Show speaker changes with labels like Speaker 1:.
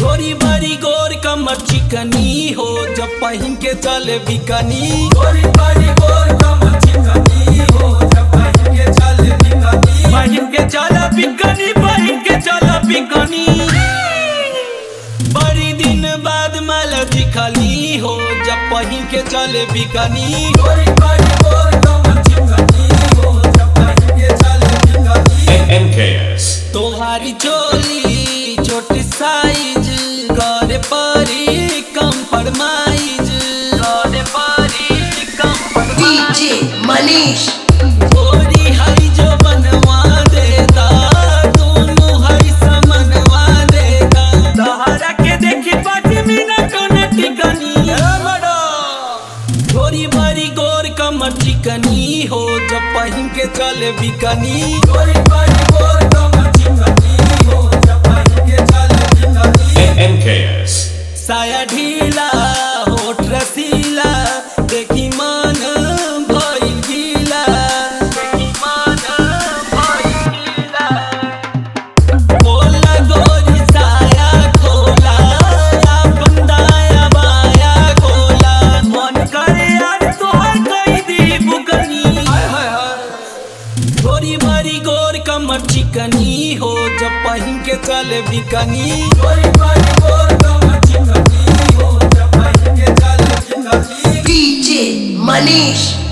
Speaker 1: गोरी बड़ी गोर कमर चिकनी हो जब पहिन के चले बिकनी गोरी बड़ी गोर कमर चिकनी हो जब पहिन के चले बिकनी पहिन के चले बिकनी पहिन के चले बिकनी बड़ी दिन बाद माल दिखली हो जब पहिन के चले बिकनी गोरी बड़ी गोर कमर चिकनी हो जब पहिन के चले बिकनी
Speaker 2: NKS.
Speaker 1: तोहारी चोली छोटी साइज करे परी कंप्रोमाइज करे परी कंप्रोमाइज
Speaker 3: DJ Manish.
Speaker 1: गोरी हई जो बनवा देता दोनों हई समनवा देता तोहरा के देखी पाँच मिनट न टिकनी गोरी बड़ी गोर कमर चिकनी हो जब पहिन के चले बिकनी गोरी बड़ी गोर कमर चिकनी हो जब पहिन के चले बिकनी
Speaker 2: NKS.
Speaker 1: साया ढीला होठ रसीला देखी मन भइल गीला देखी मन भइल गीला बोला गोरी साया खोला अपन दाया बाया खोला मन करे यार तोहर कई दी बुकनी गोरी बड़ी गोर कमर चिकनी हो जब पहिन के चले बिकनी गोरी बड़ी गोर कमर चिकनी हो जब पहिन के चले बिकनी
Speaker 3: DJ Manish.